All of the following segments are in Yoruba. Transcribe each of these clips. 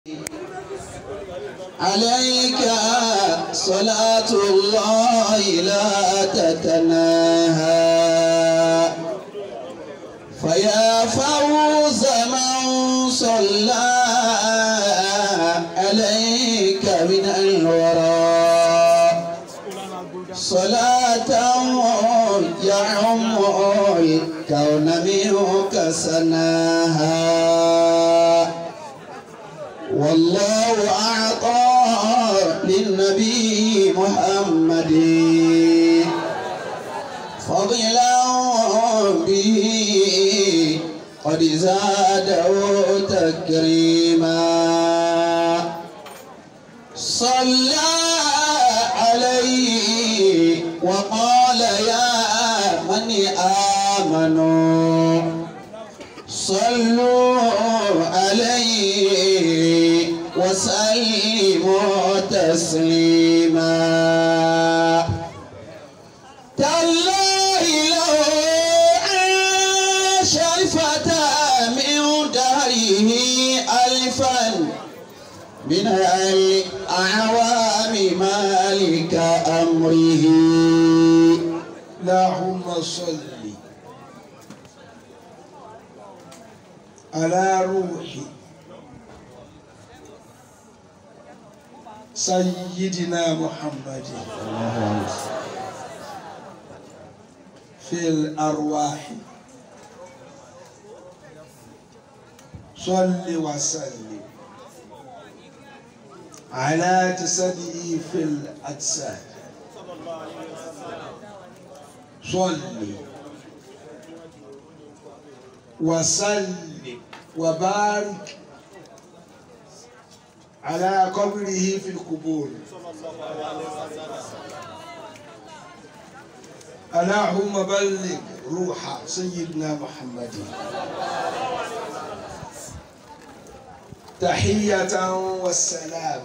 عليك صلاة الله لا تتناهى فيا فوز من صلى عليك من الورى صلاة يعم الكون منك سناها والله أعطى للنبي محمد فضلا به قد زاده تكريما صلى عليه وقال يا من آمنوا صلوا عليه وسلموا تسليما تالله لو عاش الفتى من دهره ألفا من الأعوام مالك أمره اللهم صل على روح سيدنا محمد في الأرواح صل وسلم على جسده في الأجساد صل وسلم وبارك على قبره في القبور اللهم بلغ روح سيدنا محمد تحية والسلام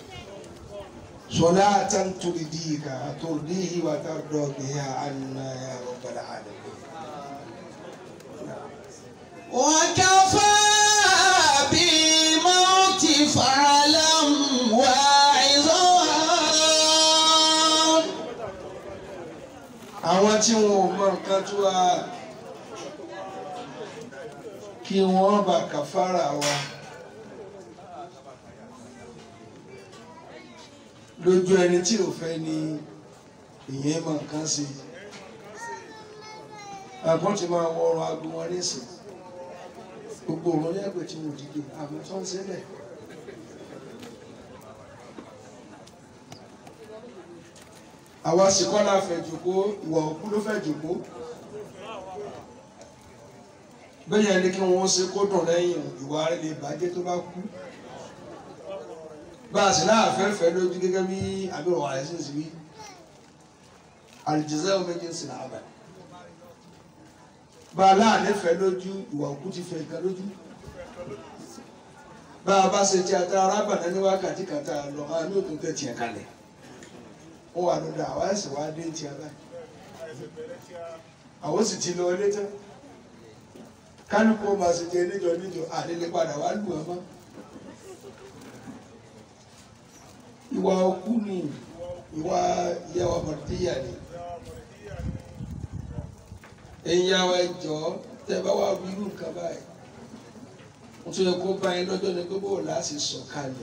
صلاة ترضيك ترضيه وترضى بها عنا يا رب العالمين وكفى بالموت فاعلم واعظا àwọn tí wọn ò mọ nǹkan tó wá kí wọ́n bá kàfàrà wa lójú ẹni tí ò fẹ́ ni ìyẹn mọ nǹkan sí àgbọn ti máa wọ ọrùn aago wọn nísìn gbogbo òun lẹ́gbẹ̀ẹ́ tí mo dìde àmọ́ tó ń sílẹ̀. àwa sì kọ́ la fẹ́ jòkó ìwà òkú ló fẹ́ jòkó bẹ́ẹ̀ ni kí wọ́n ṣe kó dùn lẹ́yìn ìwà rẹ̀ lè bàjẹ́ tó bá kú bá a sì náà fẹ́ fẹ́ lójú gẹ́gẹ́ bí abirù wàhálà sí sí wí àlìjẹsẹ́ omi jẹ́ sí náà bẹ̀ bá a láàánú fẹ́ lójú ìwà òkú ti fẹ́ nǹkan lójú bá a bá ṣe ti ata arábàdá ní wákàtí kàtà lọ àánú òtún tẹ̀ tiẹ̀ kalẹ̀ wọ́n wà lọ́dọ̀ àwọn ẹ̀sìn wa dé ti abáyé àwọn sì ti lọ ilé tán kálukú ọmọ àṣejẹ níjọ níjọ àdélé padà wá lù ọmọ ìwà òkú ni ìwà ìyàwó mọ̀tíyà ni ẹ̀yin àwọn ẹjọ́ tẹ́ bá wà wíwú nǹkan báyìí wọ́n tún yẹ kó bá yín lọ́jọ́ ní gbogbo láti sọ̀kalẹ̀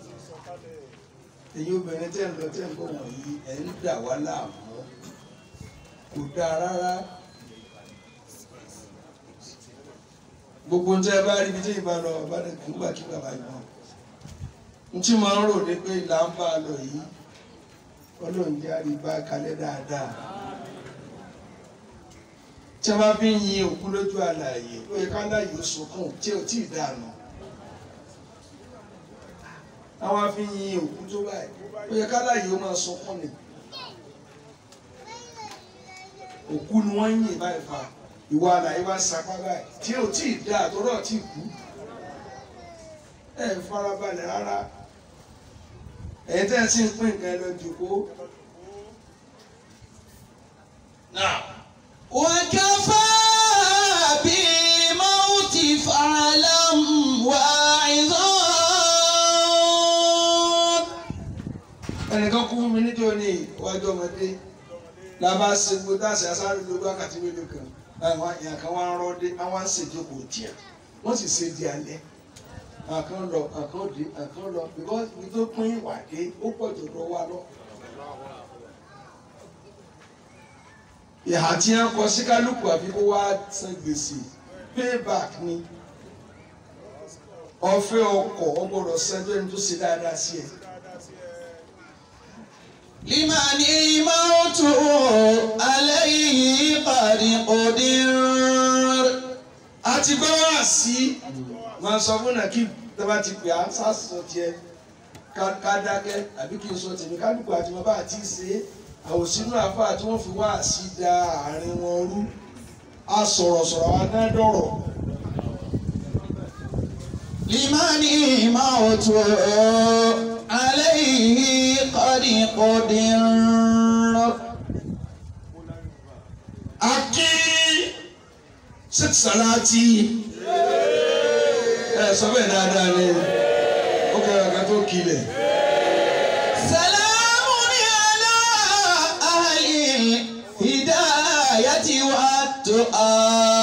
èyí obìnrin tẹ́ ń lọ tẹ́ ń bọ̀ wọ̀nyí ẹ̀ ń dà wá láàmú kò dáa rárá gbogbo ń tẹ́ bá rí ibi tí ìbá lọ bá lè kú gbà kí bàbá yìí wọn n tí máa ń rò ní pé ìlà ń bá a lọ yìí ọlọ́run jẹ́ àríbá kalẹ̀ dáadáa tí a bá fi ń yin òkú lójú àlàyé ó yẹ ká láàyè ó sunkún tí ò tí ì dànù àwọn afi ń yin òkú tó báyìí ó yẹ ká láàyè ó máa sunkún ni òkú ni wọ́n ń yìn báyìí fa ìwà àlàyé wá sapá báyìí tí ò tí ì dá àtọ́rọ̀ tí ì kú ẹ farabalẹ̀ rárá ẹ̀yin tẹ́ ẹ sì ń pín nǹkan ẹ lọ jòkó. وكفى بالموت فاعلم واعظا ẹnìkan kú mi níjọ́ ní iwájú ọmọdé la bá ṣe gbogbo dáṣẹ asáré lórí wákàtí mélòó kan àwọn èèyàn kan wá ń rọ́ọ̀dé àwọn ṣèjókòó tiẹ̀ wọ́n sì ṣe di alẹ́ àkàn lọ àkàn dé àkàn lọ because ibi tó pín ìwà dé ó pọ̀ jù lọ wá lọ. ìhà tí wọ́n kọ sí kálukú àfi kó wá san gbèsè payback ni ọ̀fẹ́ ọkọ̀ ọgbọ́dọ̀ sẹ́jọ́ ẹni tó ṣe dáadáa sí ẹ. لمن الموت عليه قد قدر àti gbọ́ wá sí máa sọ fún náà kí tọ́ba ti pè á sásọ tiẹ̀ ká- ká dákẹ́ àbí kí n sọ tèmi kálukú àti bàbá àti ṣe é àwòsínú àfa tí wọ́n fi wá sí da àárín wọn rú a sọ̀rọ̀ sọ̀rọ̀ wa náà dọ̀rọ̀ لمن الموت عليه قد قدر akí sèkìsàláàtì ẹ sọ bẹ́ẹ̀ dáadáa ni ó kẹ́ra ká tó kilẹ̀. سلام على أهل الهداية والتقى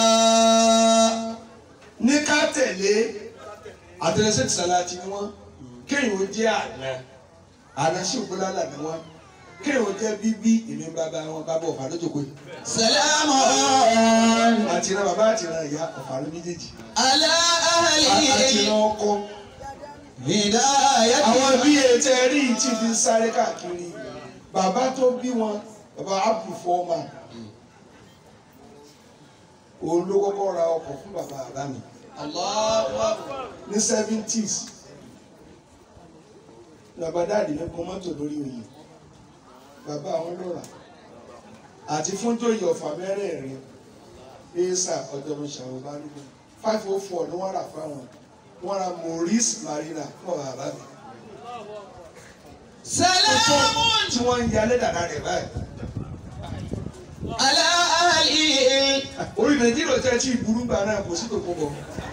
ní ká tẹ̀lé àtẹnusẹ́ ti sàlàtì ni wọ́n kéèyàn ó jẹ́ àná àná sí ògbólálà ni wọ́n kéèyàn ó jẹ́ bíbí èmi bàbá wọn bàbá ọ̀fà lójókòó yìí سلام àti ìran bàbá àti ìran ìyá ọ̀fà ló méjèèjì على àti أهل ìran ọkọ الهداية àwọn bí ètò ẹ̀rí yìí ti fi sáré káàkiri bàbá tó bí wọn bàbá Abdul Foreman òun ló kọ́kọ́ ra ọkọ̀ fún bàbá bàbá mi الله أكبر ní seventies bàbá dáàdì mi kọ́ mọ́tò lórí oyè bàbá àwọn ló rà àti fún tóyè ọ̀fà mẹ́rẹ̀ẹ̀rin ẹ̀ẹ́sà ọ̀dọ́mọṣàwọ̀ balùwẹ̀ five oh four ni wọ́n rà fáwọn wọ́n ra Maurice Marina fún bàbá mi سلام tí wọ́n ń yalé dàda rẹ̀ báyìí على أهل orí nàìjíríà tẹ́ tí ìburú gbà náà kò sí tòkó bọ̀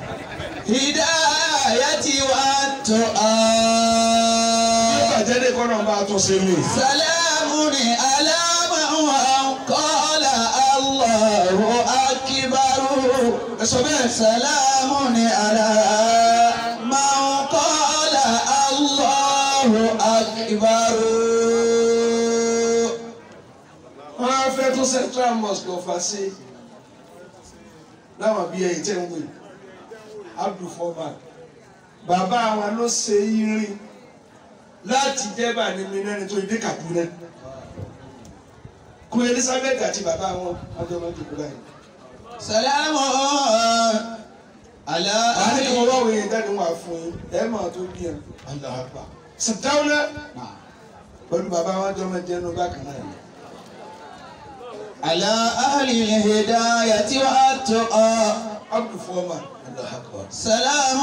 الهداية والتقى bàjẹ́ dé kọ́nà bá a tún ṣe mí. سلام على من قال الله أكبر ẹ sọ bẹ́ẹ̀ سلام على من قال الله أكبر wọ́n á fẹ́ tún central mosque ọ̀fà sí láwọn bíi ẹ̀yìn tẹ́ ń wè Abdul Foreman bàbá wọn ló ṣe irin láti jẹ́bà ní mílíọ̀nù tó dé Kaduna Queen Elizabeth àti bàbá wọn ọjọ́ máa ń dìbò báyìí. سلام على àní kí wọ́n أهل bá wòye jáde wà fún yín ẹ̀ máa tó bí yẹn àgbà sàdáwọ́lá pẹ̀lú bàbá wọn jọ máa jẹ́ inú bákan náà. على أهل الهداية والتقى Abdul Foreman Allahu Akbar. سلام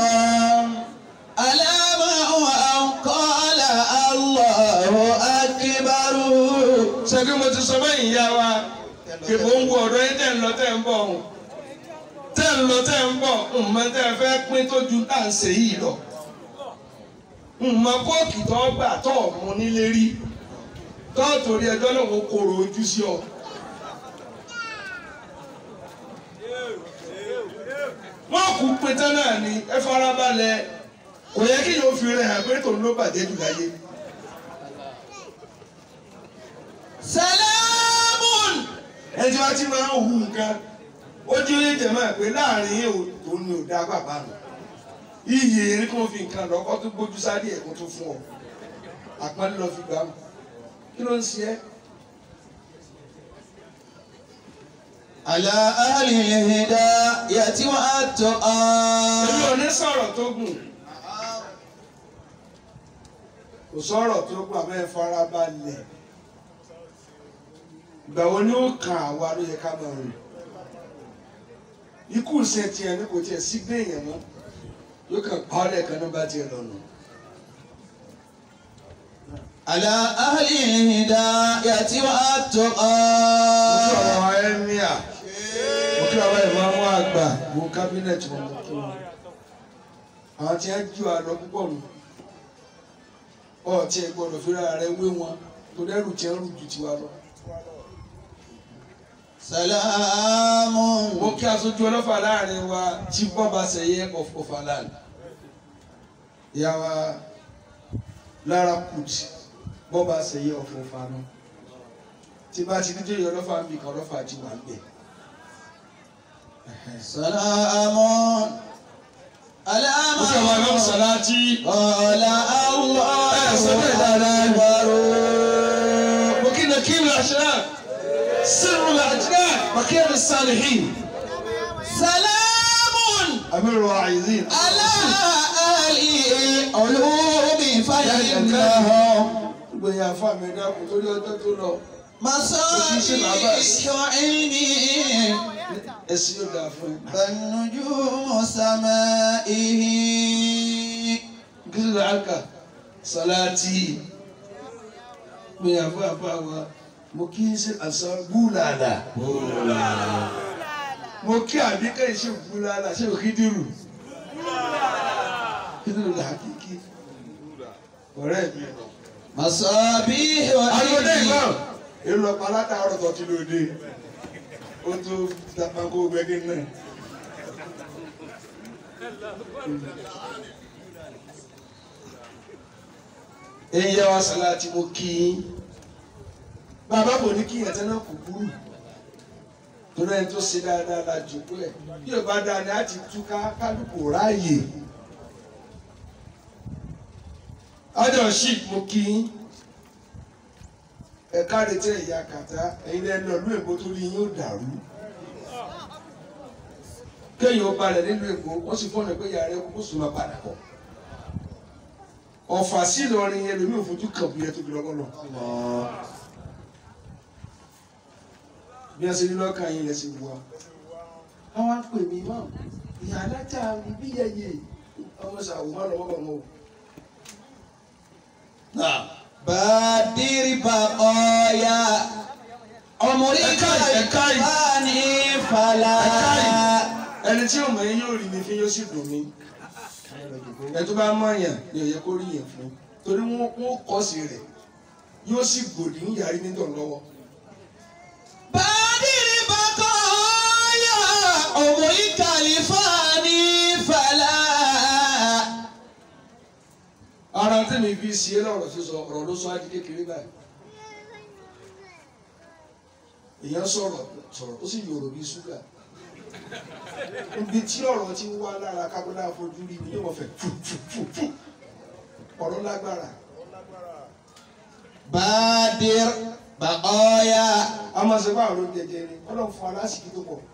على من قال الله أكبر sẹ́kí mo ti sọ bẹ́ẹ̀ ìyá wa kìbò ń wo ọ̀dọ́ yín tẹ̀ ń lọ tẹ̀ ń bọ̀ ọ̀hún tẹ̀ ń lọ tẹ̀ ń bọ̀ ǹmọ tẹ̀ fẹ́ pín tó ju tá à ń ṣe yìí lọ ǹmọ kóòkì tó gbà tó mú nílé rí tó torí ẹjọ́ náà wọ́n kóró ojú sí ọ. wọ́n kú pété náà ni ẹ farabalẹ̀ kò yẹ kí yóò fi rẹ̀ hàn pé tòun ló bàjẹ́ jù láyé. سلام ẹni tí wọ́n ti máa ń hu nǹkan ó jí oyè jẹ̀mọ́ ẹ̀ pé láàrin yìí òun ni ò dá bàbá nù iyì erin kò fi nǹkan lọ́kọ́ tó gbójú sáré ẹ̀kọ́ tó fún ọ àpọ́nlé lọ fi gbà mọ́ kí ló ń ṣe ẹ́ على أهل الهداية والتقى èmi ò ní sọ̀rọ̀ tó gùn kò sọ̀rọ̀ tó gùn àmọ́ ẹ fara balẹ̀ ìgbà wo ni ó kàn àwa ló yẹ ká máa rìn ikú ìṣe tiẹ̀ ní kò tiẹ̀ sí gbé èèyàn mọ́ yóò kàn pa ọ́ lẹ́ẹ̀kan ní bá tiẹ̀ lọ́nà. على أهل الهداية والتقى mo kí ọ̀rọ̀ wa ẹ́míà mo kí ọ̀rọ̀ ìmáàmù àgbà mo kábínẹ̀tì wọn mo kí wọn. àwọn tí wọ́n jí wa lọ púpọ̀ nù ọtí ẹ gbọ́dọ̀ fira rẹ wé wọn tó dẹrù tí ń rù ju tiwa lọ. Salamu. mo kí aṣojú ọlọ́fà láàrin wa tí bọ́ba ṣẹ̀yẹ ọ̀fà láàrin. ìyá wa lára kùtì bọ́ba ṣẹ̀yẹ ọ̀fọ̀fà náà tí bá ti dídé ìyá ọlọ́fà ń bì kan ọlọ́fà ti wà ń bẹ̀. Salamu. mo kí àwọn ọlọ́run sàláàtì. Ọ̀la Ẹ sọ bẹ́ẹ̀ dáadáa. Allah. mo kí nàkírù àṣírà sírù làjìnà bàkẹ́rì sàlìhìn. Salamun. àmìrò àìsìn. على أهل العلوم فإنهم gbẹ̀yìn àfa mi dákun torí ọjọ́ tó lọ مصابيح علم ẹ̀sìn yóò dáa fún ẹ. فالنجوم سمائه gírígì àkà sọláàtì gbẹ̀yìn àfa àfa wa mo kí n ṣe àṣà búlàlà mo kí àbíkẹ́ ìṣe búlàlà ṣé o kí dìrù kídìrù là kíkí ọ̀rẹ́ mi. مصابيح alóde علم ìgbà èlò ọ̀pá látàárọ̀ tó ti lòdì ó tó dàpákó gbẹ́gẹ́ náà. èyí yẹ wá sàláàtì mo kí yín bàbá kò ní kí ẹ̀tẹ́ náà kò burú torí ẹni tó ṣe dáadáa la jòkó ẹ̀ bí ò bá dáa ni a ti túká kálukú ráàyè ájọ ṣì mo kí yín ẹ̀ka retí ẹ̀yà kàtá ẹ̀yin lẹ́nu ọ̀lú èbó tó rí yín ó dàrú kéèyàn ó balẹ̀ nílùú èkó wọ́n sì fọ́nà pé yàrá ẹ̀kọ́ kó sùn máa padà bọ̀ ọ̀fà sí Ìlọrin yẹn lómi òfojú kàn bí ẹ tóbi lọ́wọ́ lọ. bí a ṣe ní lọ́kàn yín lẹ́sìn wá. àwọn á pè mí mọ́ ìyá alájà mi bí yẹyẹ ọmọ ṣàwò má lọ́wọ́ bọ̀ mọ́ o. بادر بقايا عمرك Ẹ̀ka- ẹ̀ka yìí. الفاني فلا ẹni tí ò mọ̀ yín yóò rí mi fín yóò sì dùn mí. ẹ tó bá mọ̀ yàn ni ò yẹ kó rí yẹn fún torí wọn wọn kọ́ sí rẹ̀ yóò sì gbòdì ń yàrí nítorí lọ́wọ́. بادر بقايا عمرك الفاني فلا ara tí mi fi ṣe é lọ́rọ̀ sísọ ọ̀rọ̀ ló sọ á di kékeré báyìí. èèyàn sọ̀rọ̀ sọ̀rọ̀ ó sì yòrò bí ṣúgà. ibi tí ọ̀rọ̀ ti wá lára kábọ́lá fojú rí mi yóò wọ́n fẹ́ fù fù fù fù ọ̀rọ̀ lágbára. بادر بقايا a máa ṣe báwọn ló ń jẹjẹ ni ọlọ́run fún aláṣìkí tó pọ̀.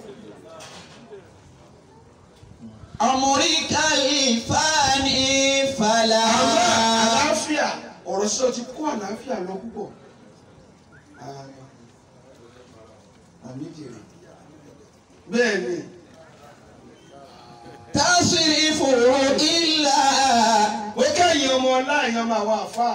عمرك الفاني فلا àmọ́ àlàáfíà ọ̀rọ̀ sísọ ti kó àlàáfíà lọ púpọ̀. àmì jèrè. bẹ́ẹ̀ ni تصرف إلا ó kẹ́yìn ọmọ láàyè ọmọ àwọn àfáà.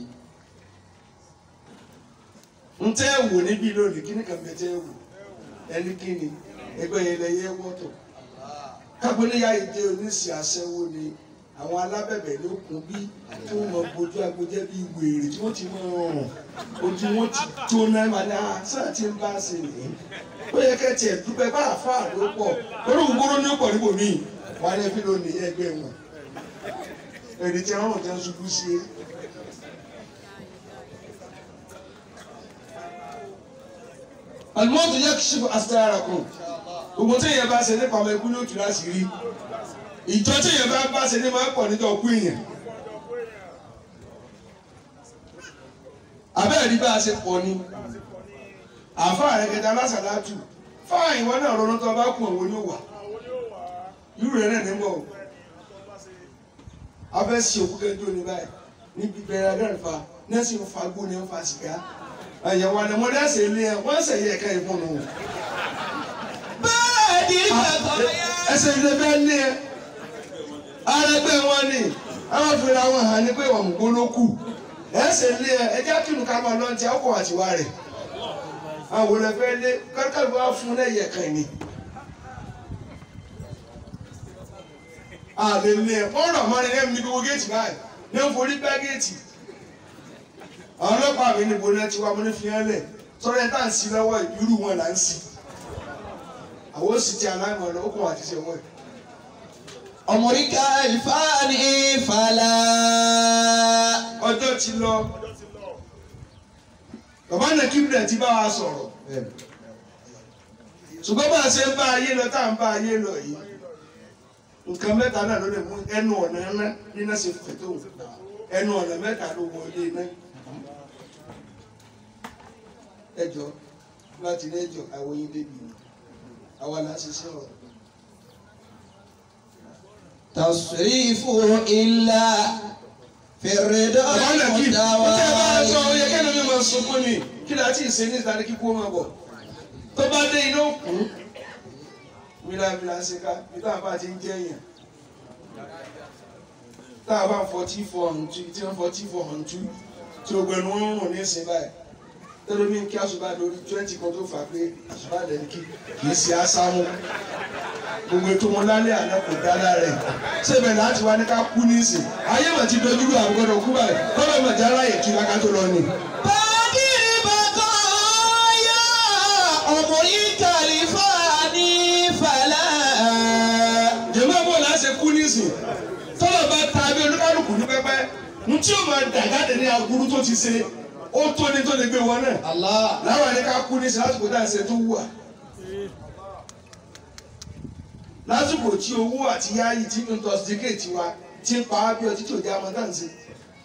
n tẹ́ wò níbí lónìí kí ni kàn bẹ tẹ́ wò ẹni kí ni ẹgbẹ́ yẹn lẹ yẹ wọ́tọ̀. kágbóníyà ìdè oníṣẹ́ aṣẹ́wó ni àwọn alábẹ̀bẹ̀ ló kún bí tí wọ́n mọ bójú agbójẹ́ bí wèrè tí wọ́n ti mọ ọ̀rùn ojú wọn ti jóná máa ní àṣà tí ń bá ṣe nìyí. ó yẹ kẹ́tì ẹ̀ dúpẹ́ bá àfáà ló pọ̀ orúkọ gbóró ní pọ̀ níbò míì wà á ní ẹbí lónìí ẹgbẹ́ wọn. èrè tí wọ́n rùn tẹ́ ń ṣubú sí i. alimọ́tò yẹ kí ṣubú asitara kù gbogbo tí èèyàn bá ṣe nípa ọmọ ikú ní òtún láti rí ìjọ tí èèyàn bá bá ṣe ní máa ń pọ̀ níjọ ọkú èèyàn abẹ́rẹ́ ní bá a ṣe pọ̀ ni àfa rẹ̀ kẹta lásàlátù fáwọn ìwọ náà ronú tó bá kú òun ní wà irú rẹ̀ náà ní bọ̀ afẹ́ sí òkú kẹjọ ní báyìí níbi bẹ̀rẹ̀ adẹ́rẹ́fà nẹ́sìn fagbó ní ń fa sìgá àyẹ̀wò àdàmọ́dé ẹ̀sẹ̀ ilé ẹ̀ wọ́n ẹ̀sẹ̀ yẹ ẹ̀ka ìfúnnu wò بادر بقايا ẹsẹ̀ ilé bẹ́ẹ̀ ní ẹ arẹgbẹ́ wọn ni àwọn fèrè àwọn hàn ní pé wọn gbó ló kù ẹsẹ̀ ilé ẹ ẹjẹ́ kìnnù ká máa lọ ti ọkọ̀ àtiwá rẹ̀ àwọn olè fẹ́ lé kárkàlù wá fún lẹ́yẹ kan ni. àlè ilé ẹ wọ́n rọ̀ mọ́ni lẹ́nu ní gbogbo géètì báyìí ní ń forí gbá géètì àwọn ọlọ́pàá mi níbo náà ti wá mo ní fi hàn lẹ̀ sọ́dọ̀ ẹ̀ tá à ń sí lọ́wọ́ irú wọn là ń sí àwọn ó sì ti aláìmọ̀ lọ ó kún àti ṣe wọ́n ẹ̀. عمرك الفاني فلا ọjọ́ ti lọ bàbá náà kí bìrẹ̀ ti bá wa sọ̀rọ̀ ṣùgbọ́n bá a ṣe ń bá ayé lọ tá à ń bá ayé lọ yìí nǹkan mẹ́ta náà ló lè mú ẹnu ọ̀nà ńlá níná ṣe fẹ̀ tó ẹnu ọ̀nà mẹ́ta ló wọlé iná ẹjọ́ láti ilé ẹjọ́ àwọn yín débi ni àwa là ń ṣiṣẹ́ ọ̀rọ̀ تصريف إلا في الرضا bàbá náà kí ó tẹ́ bá a sọ ó yẹ kẹ́lẹ́ mi المتوالي máa sunkún ni kí láti ìṣe ní ìtàní kíkó máa bọ̀ tó bá dé iná òkú mílàmílà ṣe ká bí táwọn bá ti ń jẹ́ èèyàn táwọn bá ń fọtí fọ ọ̀hún tú tí wọ́n fọtí fọ ọ̀hún tú tí o gbẹnu ń rùn ní ìsìn báyìí tẹ́lẹ̀ mi kí àṣùbà lórí twenty kan tó fà pé àṣùbà lẹ́nu kí kì í ṣe ásámú gbogbo ètò wọn lálẹ́ àná kò dá lára ẹ̀ ṣébẹ̀ láti wá ní ká kú ní ìsìn ayé mà ti dojú lu àbúgbọ́dọ̀ kú báyìí kọ́lọ́ mà já láyè kí wákà tó lọ ni. بادر بقايا عمرك الفاني فلا jẹ̀mọ́ bò láṣẹ kú nísìn tọ́lọ̀ bá ta bí olúkálùkù ní pẹ́pẹ́ ní tí ó máa dàgáde ní aburú tó ti ṣe ó tó ní tó lè gbé wọn náà الله láwọn ẹni ká kú nísìn lásìkò tá à ń ṣe tó wù à lásìkò tí owó àti yáyì tí intoxicate wa ti ń pa á bí ọtí tí ò jẹ́ àmọ́ tá à ń ṣe.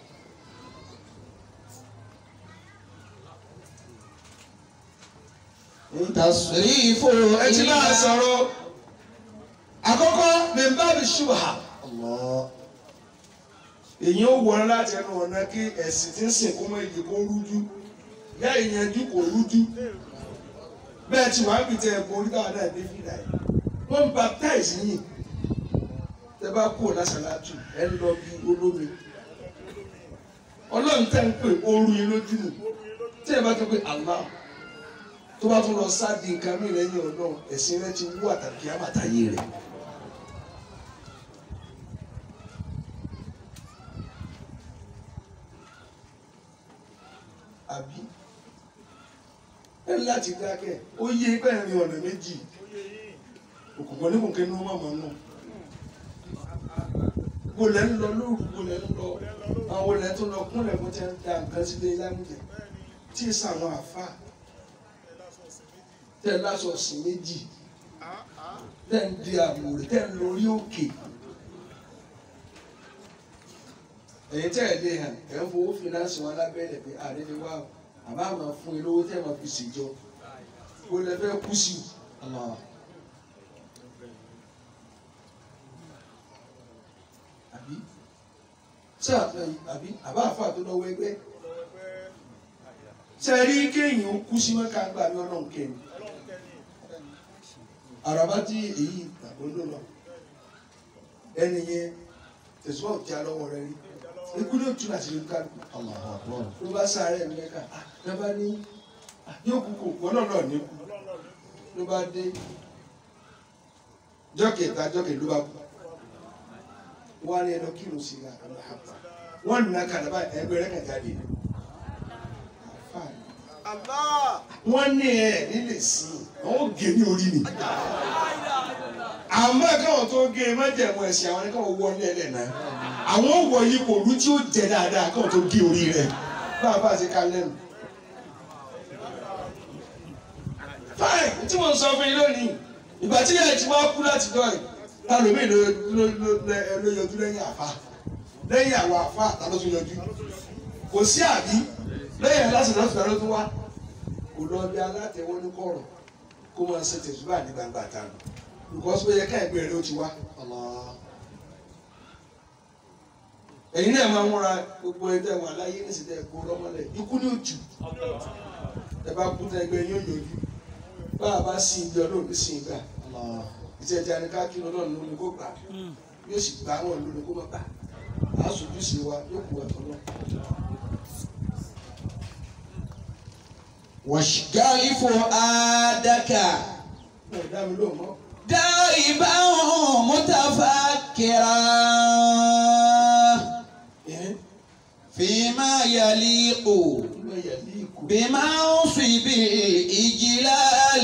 تصريف ẹ ti máa إلا sọ̀rọ̀ àkọ́kọ́ mẹ́mbàbí ṣùgbọ́n الله èyí ó wọ̀n láti ẹnu ọ̀nà kí ẹ̀sìn tí ń sìn kó mọ́ èyí kó rújú yá ìyẹnjú kò rújú bẹ́ẹ̀ tí wàá bìtẹ̀ ẹ̀kọ́ orí táwọn náà dé fìdá yìí wọ́n ń baptize yìí tẹ́ bá kú lásàlátù ẹ̀ ń lọ bí olómi ọlọ́run tẹ́ ń pè ooru yín lójú nù tí ẹ bá tó pé Allah tó bá tún lọ sáàdì nǹkan mí lẹ́yìn ọ̀dọ́ ẹ̀sìn rẹ ti wú àtàkì àmàtàyè rẹ̀. àbí ẹ ní láti dákẹ́ ó yé bẹ́ẹ̀ rin ọ̀nà méjì òkùnkùn oníkùnkùn inú mọ̀mọ́ nù gbolẹ̀ ń lọ lóru gbolẹ̀ ń lọ àwọn olè tó lọ kúnlẹ̀ bó ti ń da nǹkan sílé lámùjẹ tí ì sàwọn àfa tẹ lásọ sí méjì tẹ ń di àmùrè tẹ ń lórí òkè ẹ̀yin tẹ́ ẹ̀ lé hàn ẹ̀ ń fowó fínánsì wọn lábẹ́rẹ̀ pé àdéhùn wà ó àbá máa fún yín lówó tẹ́ ẹ̀ máa fi ṣèjọ kó lẹ fẹ́ kú sí i. الله àbí ṣé àfẹ àbí àbá àfa tó lọ́wọ́ ẹgbẹ́ ṣe rí kéèyàn ó kú sí mẹ́ka gbà ní ọlọ́run kẹ́ni àràbá tí èyí àgbọ̀ndọ̀ lọ ẹni yẹn tẹ̀síwọ́n ò já lọ́wọ́ rẹ rí ikú ní òtún àti ìlú kálukú الله أكبر ló bá sáré mẹ́ka ló bá ní yóò kú kò gbọ́n náà náà ní kú ló bá dé jọ́kẹ̀ta jọ́kẹ̀ ló bá kú wọ́n á ní ẹlọ kírun sí i àlàáfà wọ́n nà kàdàbà ẹgbẹ́ rẹ̀ kàjá dé wọ́n ní ẹ̀ nílé sí i àwọn gé ní orí ni àmọ́ káwọn tó gé e májẹ̀mú ẹ̀sìn àwọn ni káwọn wọ ní ẹlẹ́ náà àwọn wọ ipò òru tí ó jẹ dáadáa káwọn tó gé orí rẹ̀ bá a bá a ṣe ká lẹ́nu. fáìn tí mo ń sọ fún yín lónìí ìgbà tí yẹn ti wá kú láti dọ́ ẹ̀ ta lómi ló ló ló ló yọjú lẹ́yìn àfa lẹ́yìn àwọn àfa ta ló tún yọjú kò sí àbí lẹ́yìn aláṣẹ lọ́sùn ta ló tún wá kò lọ bí alátẹ̀wọ́ ní kọ̀rọ̀ kó máa ṣe tẹ̀síwá ní gbangba ta nù because ó yẹ ká ẹgbẹ́ rẹ ó ti wá. الله ẹ̀yin náà máa ń múra gbogbo ẹgbẹ́ wà láyé ní ìsìtẹ́ ẹ̀kọ́ lọ́mọlẹ̀ ikú ní òjò ẹ bá kú tẹ ẹgbẹ́ yóò yọjú bá a bá sin ibi ọlọ́run ní sin ìgbà الله ìtẹ̀ ẹja ni ká kí ọlọ́run ló ní kó gbà yóò sì gbà wọn ló ní kó má gbà á sojú sí wa yóò kú ẹ̀tọ́ náà. واشغل فؤادك wọn ò dá mi lóhùn mọ́. دائما متفكرا ẹ̀hìn فيما يليق ìmọ̀ yẹ̀lí ìkó. بمنصب الإجلال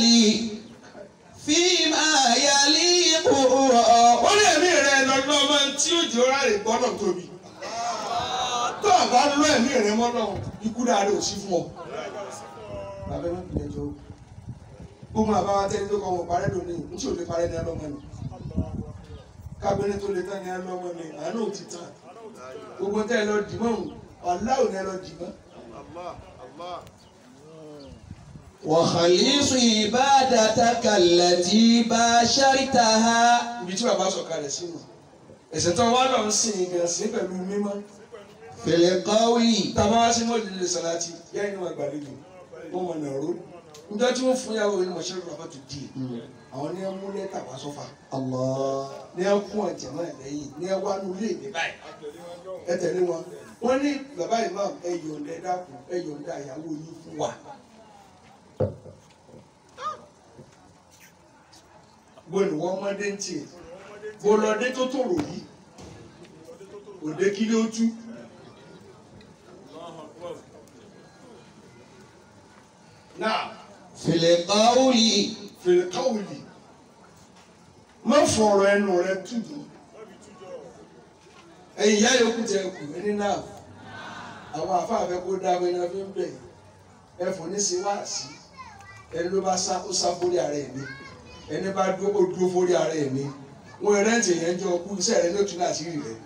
فيما يليق ó lè mí rẹ lọ́dún ọmọ tí ó jẹ́ ọ̀rá rẹ̀ gbọ́dọ̀ tóbi. tó o bá lọ ẹ̀mí rẹ mọ́nà ikú dáadé ò sí fún ọ. bàbá mi kìlẹ̀ jọ gbogbo àbáwá tẹ́lẹ̀ tó kọ́ wọn parẹ́ lónìí ní tí ò lè parẹ́ ní ọlọ́mọ ni. kábínẹ̀ tó lè tán ní ọlọ́mọ ni àánú ò ti tán. gbogbo tẹ́ ẹ lọ dìmọ́ ọ̀làwọ̀ ni ẹ lọ dìmọ́. وخليص عبادتك التي باشرتها ibi tí bàbá sọ̀kalẹ̀ sínú. ẹ̀sẹ̀ tó wá lọ ń sìn gan sí pẹ̀lú mímọ́. في القول tàbá wá sí mọ́lì lè sàláàtì yá inú àgbàlejò wọ́n mọ̀ náà ró níjọ́ tí wọ́n fún yàwó inú mọ̀ṣẹ́ rẹ̀ bá tó di àwọn ní ẹ mú lẹ́tà wá sọ́fà الله ní ẹ kún ọ̀jẹ̀ náà lẹ́yìn ní ẹ wá nu ilé mi báyìí ẹ tẹ̀lé wọn wọ́n ní bàbá imam ẹ yọ̀ǹda ẹ dákun ẹ yọ̀ǹda ìyàwó yín fún wa. gbọ́dọ̀ wọ́n ọmọdé ń tiẹ̀ bọ́lọ́dé tó tòrò yìí òde kí ló tú. náà في القول fèrè káwùlì má fọ̀rọ̀ ẹnu rẹ túdú ẹ̀yin ìyá yòókù tẹ kù ẹni náà àwọn àfáàfẹ́ kó dá abẹ́yẹn náà fi ń bẹ̀ ẹ fò ní sí wáàsí ẹni ló bá sá ó sá fórí ara ẹ̀ mi ẹni bá dúró ó dúró fórí ara ẹ̀ mi wọn rẹ́ǹtì yẹn jọ kú iṣẹ́ rẹ ló tún láti rí rẹ.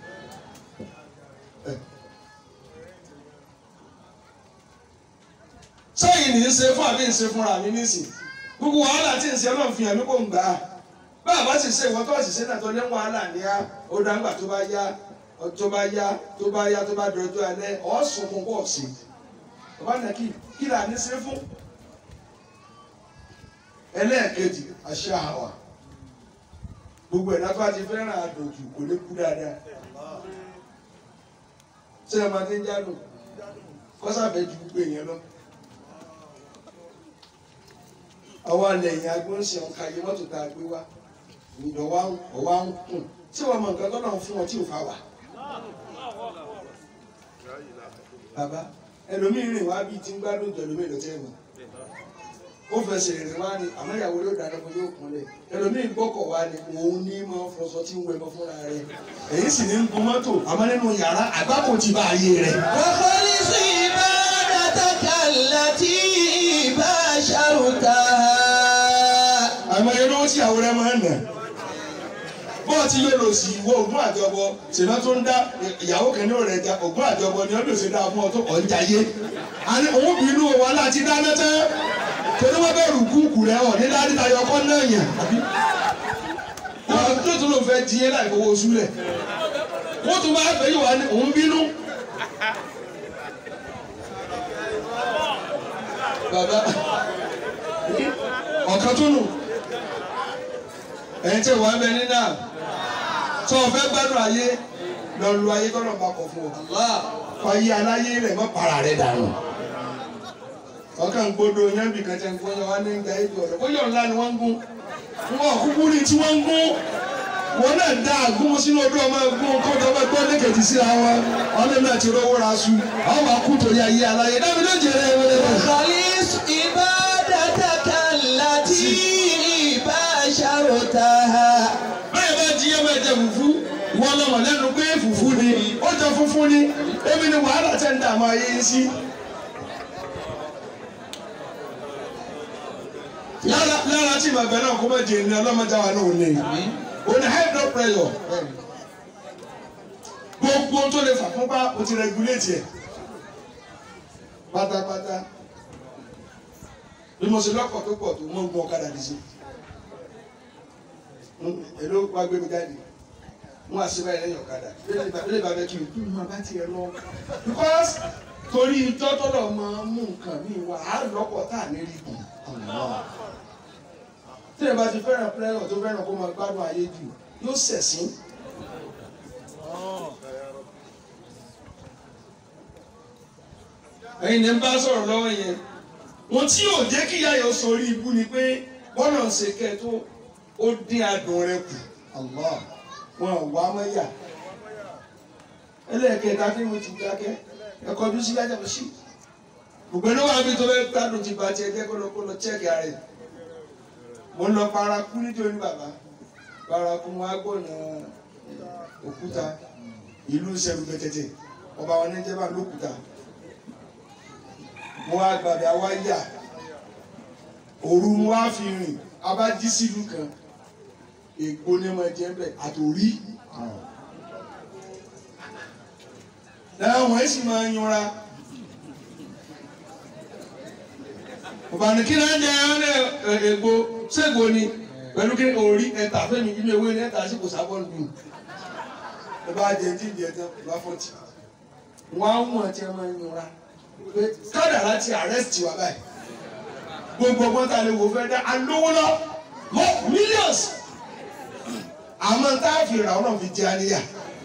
sẹ́yìn ní í ṣe fún àbí ń ṣe fúnra mi nísìn gbogbo wàhálà tí ń ṣe ọlọ́run fi hàn mí kò ń gbà á bá a bá sì ṣe ìwọ́n tó sì ṣe náà tó ní wàhálà ní á ó dáńgbà tó bá yá tó bá yá tó bá yá tó bá dọ̀rọ̀ tó alẹ́ ọ̀ sùn fún bọ́ọ̀ sí bàbá náà kí kí là ní ṣe fún ẹlẹ́ẹ̀kejì àṣà àwà gbogbo ẹ̀dá tó bá ti fẹ́ràn àdòjù kò ní kú dáadáa ṣé ẹ máa ti ń jádùn kọ́sàfẹ́ ju gbogbo èèyàn lọ àwọn alẹ̀yìn agbóhùnsẹ̀ ọ̀ka yìí mọ́tò tá a gbé wá ìdọ̀ wa ń ọ̀wá ń kùn tí wọ́n mọ nǹkan tó náà fún wọn tí ò fa wà. bàbá ẹlòmíì rìn wá bíi tí ń gbádùn jọ ẹlòmíì ló tẹ́ wọn. ó fẹsẹ̀ rìn wá ní àmọ́ ìyàwó ló dáná fún yóò kúnlẹ̀ ẹlòmíì gbọ́kọ̀ wá ní òun ní mọ́ fọṣọ tí ń wẹ̀ mọ́ fúnra rẹ̀ èyí sì ní ń gun mọ́tò àmọ́ nínú yàrá àgbákò ti bá ayé rẹ̀. وخلص عبادتك التي باشرتها àmọ́ ẹni ó tí àwọn rẹ máa ń nà bọ́ọ̀ tí yóò lò sí ìwọ ògùn àjọbọ ṣèlá tó ń dá ìyàwó kan ní ọ̀rẹ́ ẹja ògùn àjọbọ ni ọdún ṣe dá fún ọ tó ọ̀ ń jayé àní òun bínú wa láti dáná tẹ́ torí wọ́n bẹ̀rù kúkú rẹ ọ̀ ní dáadé tayọ ọkọ náà yàn wọ́n tó tún lò fẹ́ di yẹn láì fowó súlẹ̀ wọ́n tún bá fẹ́ yìí wá ní òun bínú. bàbá ọ̀kan tún nù ẹ̀yin tí wàá bẹ ní náà tó o fẹ́ gbádùn ayé lọ lu ayé tọ́lọ̀ bá kọ̀ fún ọ. fàyè aláyé rẹ̀ mọ́ para rẹ̀ dànù. ọkàn gbọdọ̀ yẹn bì kan tẹ̀ ń gbọ́yọ̀ wá ní ìgbà ètò ọ̀rọ̀ bóyá ńlá ni wọ́n ń gún wọn kúkú ní tí wọ́n ń gún wọn náà dá àgún sínú odò ọmọ ẹgbọn kó tó ọmọ ẹgbọn lẹkẹtì síra wọn ọdún náà ti rówó ra su àwọn akú torí ayé aláyé dábìí ló jẹrẹ ẹ wọlé wọn. وخلص عبادتك التي باشرتها báyìí bá jí ẹ máa jẹ fùfú wọn lọmọ lẹ́nu pé fùfú ni ó jẹ fúnfún ni èmi ni wàhálà tẹ ń dààmú ayé yín sí. lára lára tí màbẹ náà kó má di ẹni ọlọ́mọdé wa náà ò ní o ní high blood pressure gbogbo tó lè fà fún bá o ti regulate ẹ pátápátá bí mo ṣe lọ́kọ̀ tó pọ̀ tó mọ́ gun ọ̀kadà dì sí èló wá gbé mi jáde wọn àṣẹ báyìí lẹ́yìn ọ̀kadà lórí bàbá kí n kí n máa bá tiẹ̀ lọ. because torí tọ́tọ́lọ̀ máa ń mú nǹkan mi wá á lọ́kọ̀ tá à ní rí kù. tí ẹ bá ti fẹ́ràn pẹ́rẹ́ tó fẹ́ràn kó máa gbádùn ayé jù yóò ṣẹ̀sín. ẹ̀yin ní ń bá sọ̀rọ̀ lọ́wọ́ yẹn wọn tí yóò jẹ́ kí ìyá yẹn sọrí ibú ni pé bọ́lá ń ṣe kẹ́ tó ó dín adùn rẹ kù Allah wọn ò wá mọ́ yà ẹlẹ́ẹ̀kẹta tí mo ti dákẹ́ ẹ kọjú sí yájà sí gbogbo ẹni wà mí tó fẹ́ gbádùn ti ba tiẹ̀ jẹ́ kó lọ kó lọ chẹ́ẹ̀kì ara ẹ̀ mo ń lọ paraku nítorí bàbá paraku wọn á gbọ̀nà òkúta ìlú sẹ́nu pẹ̀tẹ̀tẹ̀ ọba wọn ní jẹ́bà lókúta mo wá gbàgbé àwa yà òru mo wá fi rìn abájí sílùú kan ègbó ní ọmọ ẹ̀jẹ̀ bẹ̀ àtòrí láwọn ẹ̀ sì máa ń yanra ọ̀bàní kí náà jẹ́ ẹ̀ ègbó ṣègbó ni pẹ̀lú kí orí ẹ̀ta fẹ́mi inú ewé ní ẹ̀ta sí kò sábọ̀ nù ẹ bá jẹ tí ìdí ẹ̀tàn bá fọ́tì wọ́n á wọ̀n tí ẹ máa ń yanra pé kádàrá ti àrẹ́sìtì wà báyìí gbogbo ọgbọ́n ta lè wò fẹ́ dá alówó lọ mọ́ millions àmọ́ tá a fi rà ọ́ náà fi jẹ́ àníyà.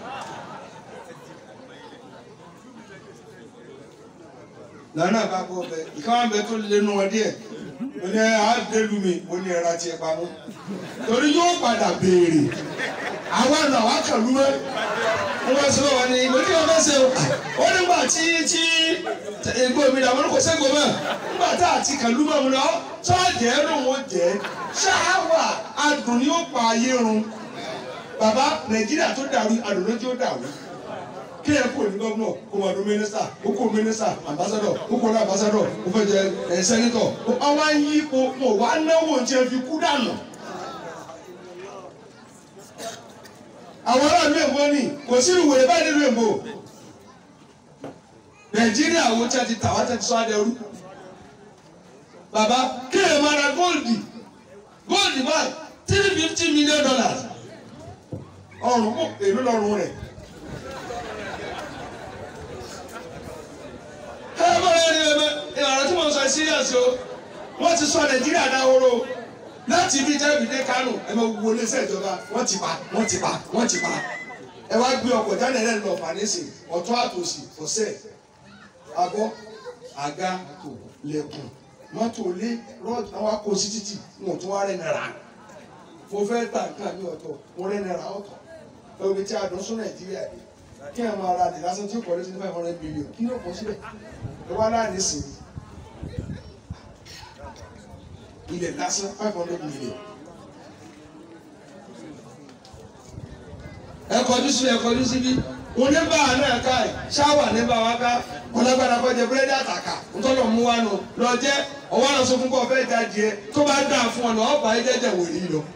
lọ́nà bá kó bẹ ìkáwọn bẹ tó lé nu wọn díẹ̀ mo ní àádélu mi mo ní ẹ̀rọ tiẹ̀ pamọ́ torí yóò padà béèrè àwa nà wá kàlú mọ́ wọ́n bá sọ wọn ni mo ní wọn bá ṣe o ó nígbà tí tí egbò mi làwọn kò sẹ́gbò mọ́ nígbà tá àti kàlú mọ́ mu lọ sọ́ọ̀jẹ́ ló ń jẹ́ ṣáwà adùn ni ó pa ayé run bàbá nàìjíríà tó dàrú adùn ló tí ó dàrú kí ẹ kó ní gọ́vnọ̀ kó wà ní mínísítà ó kó mínísítà àmbásádọ̀ ó kó ní àmbásádọ̀ ó fẹ́ jẹ ẹ sẹ́nitọ̀ ó wá ń yí ipò mọ̀ wá náwó tí ẹ fi kú dànù. àwọn aráàlú èbó ni kò sí ìwé báyìí nínú èbó nàìjíríà wo tí a ti tà wá tẹ́ ti sọ adẹ́rú bàbá kí ẹ máa ra góòlì góòlì báyìí three fifty million dollars ọrùn kò èlò lọ́rùn rẹ̀. ẹ bá rẹ ní ẹbẹ ìlànà tí mo sọ serious o wọ́n ti sọ nàìjíríà dáhóró láti ibi tẹ́bi dé kánò ẹ máa wo iléeṣẹ́ ìjọba wọ́n ti pa wọ́n ti pa wọ́n ti pa ẹ wá gbé ọkọ̀ jáde rẹ̀ lọ fàníṣì ọ̀tún àtòsí ọ̀sẹ̀ abọ́ àga lẹ̀kùn mọ́tò lé rọ́ọ̀dù àwọn akó sí títì wọn ò tún wá rẹ̀ náírà mo fẹ́ ta nǹkan mi ọ̀tọ̀ mo rẹ̀ náírà ọ̀tọ̀ ẹ omi tí a dùn sún nàìjíríà yìí kí ẹ máa ra àdìlá sọ tí ó kọ́ lé sí five hundred million kí ló kọ́ sílẹ̀ ẹ wá láàrin sí ilẹ̀ lásán five hundred million. ẹ kọjú sí ẹ kọjú síbí wọn ní bá àná ẹ̀ka ẹ̀ ṣáwà ní bá wa ká wọn lágbára kọ́ jẹ búrẹ́dì àtàkà ntọ́lọ̀ mú wa nù lọ jẹ́ ọwọ́ náà sọ fún kọ́ fẹ́ da díẹ̀ tó bá dà fún ọ nà ọ̀ bá ẹ jẹ́jẹ́ wòlíì lọ.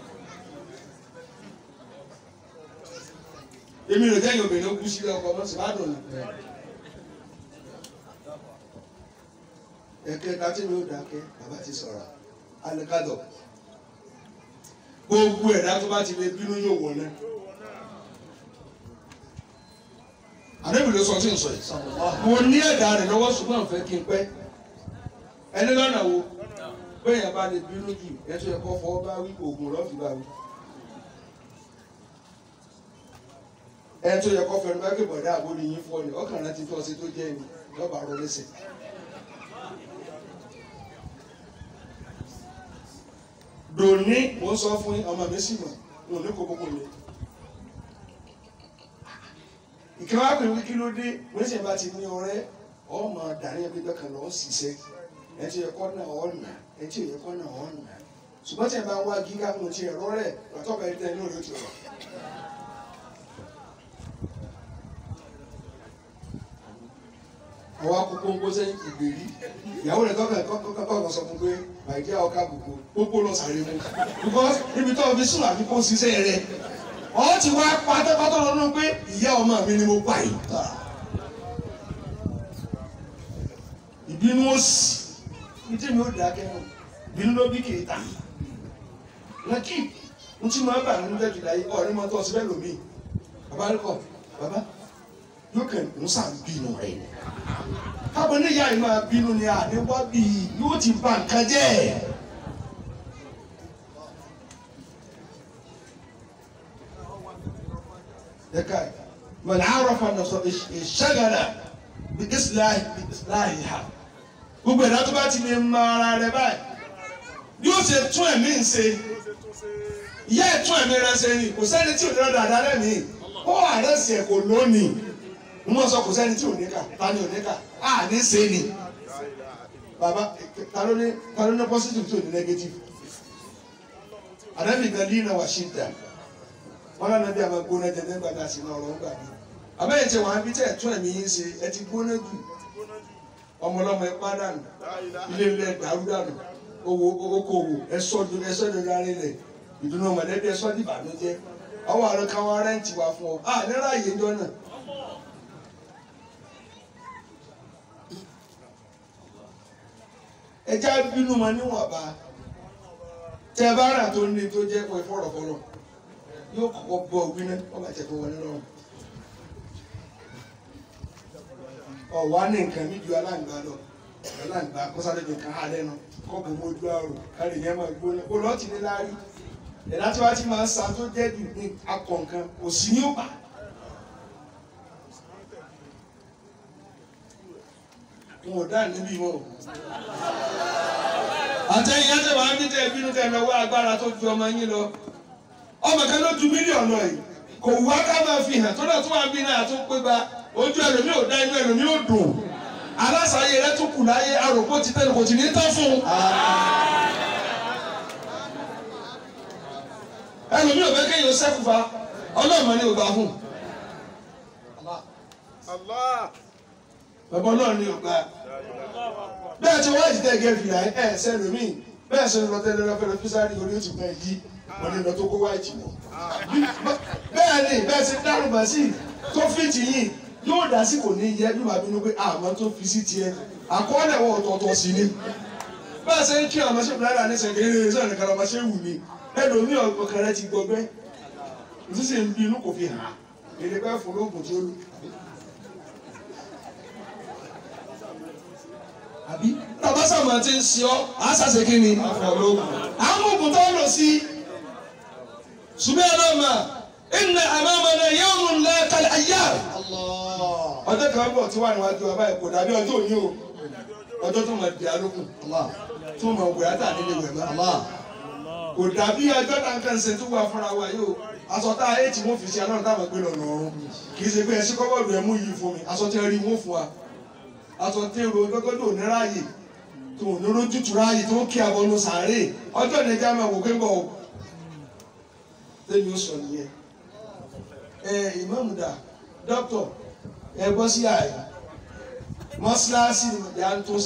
èmi rò jẹ́ obìnrin ó kú sílé ọkọ ọmọ sì bá dùn ní. ẹ̀kẹ́ kátí mi ò dákẹ́ bàbá ti sọ̀rọ̀ alikadọ̀ gbogbo ẹ̀dá tó bá ti lè bínú yóò wọ̀ náà. àdébì ló sọ tí n sọ yìí mo ní ẹ̀dá rẹ̀ lọ́wọ́ ṣùgbọ́n fẹ́ kí n pẹ́ ẹni lọ́nà wo bẹ́ẹ̀ yẹn bá lè bínú jù ẹ̀ tó yẹ kó fọwọ́ bá wí oògùn lọ́ọ̀fì bá wí. ẹ tó yẹ kó fẹnu bá gbé bọ̀dá àbórí yín fún ọ ni ọkàn rẹ ti tó ọsẹ tó jẹ́ ẹni lọ́ba rọ lẹ́sẹ̀. dòní mo ń sọ fún yín ọmọ mi sì mọ̀ n ò ní kó gbogbo mi. ìkẹwà pè wí kí ló dé wọ́n sì bá ti ní ọ̀rẹ́ ọmọ dàní ẹbí bẹ́ẹ̀ kan lọ́ọ́ ṣiṣẹ́ ẹ ti yẹ kọ́ náà ọ̀ nà ẹ ti yẹ kọ́ náà ọ̀ nà ṣùgbọ́n tí ẹ bá ń wá gíga mo ti ẹ̀rọ rẹ̀ pàtó bẹ́ẹ̀ tẹ́ ní òye tó rọ̀. àwọn akókó ń kó sẹ́yìn ìgbèrí ìyàwó rẹ̀ tọ́ka kọ́kọ́ sọ fún pé màìkí àwọn ká gbogbo gbogbo lọ sàré mu because níbi tó o fi sùn àfi kó ṣiṣẹ́ rẹ̀ ọ ti wá pátápátá lọ́nà pé ìyá ọmọ mi ni mo pa yìí. ìbínú ó sì ìdí mi ó dákẹ́ nù ìbínú ló bí kìí ta lọ́kì n tí mo bá nínú jẹ́ jùlá yìí ọ̀rẹ́ mọ́tò ọ̀sẹ̀ bẹ́ẹ̀ lómi bàbá rẹ̀ kọ̀ bàbá yóò kàn ń sàn bínú rẹ̀ ni kábọ̀ ní ìyá yìí máa bínú ni àníwá bí yóò ti bà nǹkan jẹ́ ẹ̀ka mọ̀lá àròfà nọ̀sọ̀ ìṣẹ́gàdà bí isláì bí isláì ha gbogbo ẹ̀dá tó bá ti lè mọ ara rẹ̀ báyìí yóò ṣe tún ẹ̀mí ń ṣe ìyá ẹ̀ tún ẹ̀mí rẹ̀ ṣe ni kò sẹ́ni tí ò ní lọ́dọ̀ àdá lẹ́mìí ó àrẹ́sì ẹ̀ kò lónìí n mọ̀ sọ kò sẹ́ni tí ò ní kà ta ni ò ní kà á ní ṣe ni bàbá ta ló ní ta ló ní positive tí ò ní negative ànábì gan lina wà ṣì dà wọn lànà bí a máa gbóná jẹ nígbà tá a sì náà ọ̀rọ̀ ń gbà mí àbẹ́yẹ̀ tí wọ́n á bí tẹ̀ tún ẹ̀mí yín ṣe ẹ ti gbóná jù ọmọlọmọ ẹ pa dànù ilé ilé ẹ dàrú dànù owó okòwò ẹsọ ẹsọ ìdúró arí rẹ ìdùnnú mọ̀lẹ́bí ẹsọ dìbànújẹ́ ọwọ́ àrùn káwọn rẹǹtì wà fún ọ à nírà yìí jọ náà. ẹja bínú ma níwọ̀nba tẹ bá rà tó ní tó jẹ́ pé fọ̀rọ̀fọ̀rọ̀ yóò kọ́kọ́ bọ̀ òbí náà wọ́n bá tẹ̀ tó wọlé lọ́rùn. ọ̀wá ní nǹkan mi ju aláǹgbá lọ aláǹgbá kọ́sáré ju nǹkan alẹ́ nu kọ́ọ̀bù mojú àrò kárí yẹn máa gbóná kó lọ́ọ̀tì ní láàrí ẹ̀dá tí wàá ti máa ń sa tó jẹ́ jù ní akọ̀ nǹkan kò sí ní òbá. n ò dá níbí mọ́ o. àtẹ̀yìn ẹ̀jẹ̀ wàá bí tẹ̀ bínú tẹ̀ lọ́wọ́ agbára tó ju ọmọ yín lọ ọmọ kan ló ju mílíọ̀nù ẹ̀ kò wá ká máa fi hàn tó náà tó wà bí náà tó pé bá ojú ẹlòmíì ò dá inú ẹlòmíì ò dùn aláṣàyè rẹ tún kù láyé arògbó ti tẹ́lẹ̀ kò sì ní tán fún un. ẹlòmíì ò fẹ́ kéèyàn sẹ́kù fa ọlọ́mọ ni ò gbà fún un. bàbá ọlọ́run ni ò gbà. bẹ́ẹ̀ tí wọ́n ti tẹ̀ gẹ́ fìlà ẹ̀ sẹ́lòmíì bẹ́ẹ̀ sẹ́ni lọ tẹ́lẹ̀ lọ́fẹ́ lọ físárì orí ó ti pẹ́ yí wọ́n ní lọ tó kó wáìtì wọ̀. bẹ́ẹ̀ ni bẹ́ẹ̀ ti dárúgbà sí tó fìtì yìí yóò dá sí kò ní yẹ bí màá bínú pé àmọ́ tó fi sí tiẹ̀ àkọọ́lẹ̀ wọn ọ̀tọ̀ọ̀tọ̀ sí ni bá a ṣe ń kí ọmọ ṣe bùrẹ́dà ní sẹ̀kẹ́ eré sọ̀rọ̀ nìkan ọmọ ṣe wù mí ẹlòmíì ọkàn rẹ ti gbọgbẹ́ ìtúsí ń bínú kò fi hàn èdè pẹ́ fún lóògùn tí ó lù. àbí tabasama ti ń ṣe ọ àṣàṣe kí ni àwọn oògùn tó ń lò sí ṣùgbọ́n ẹ náà mà inna amamana yawmun la kal ayyam ọjọ́ kan bọ̀ tí wà níwájú ọba ẹ̀ kò dàbí ọjọ́ òní o ọjọ́ tó máa di alókùn tó máa wẹ̀ átà nílé wẹ̀ mọ́ kò dàbí ọjọ́ tá n kàn ṣe tó wà fúnra wa yìí o aṣọ tá a yé tí wọ́n fi ṣe aláwọ̀ táwọn gbé lọ́nà ọ̀run kì í ṣe pé ẹṣin kọ́bọ̀dù ẹ̀ mú yìí fún mi aṣọ tí ẹ rí wọ́n fún wa aṣọ tí èrò gbẹ́gbẹ́dọ̀ ò ní ráàyè tó ò ní rójútu ráàyè tó ń kí abọ́nu sàárè ọjọ́ ìdẹ́jà máa wò pé ń bọ̀ ọ́ lẹ́yìn ó sọ nìyẹn ẹ ìmáàmù dà dókítọ̀ ẹ gbọ́ sí àyè mọ́ṣáláṣí ni ìyá ń tó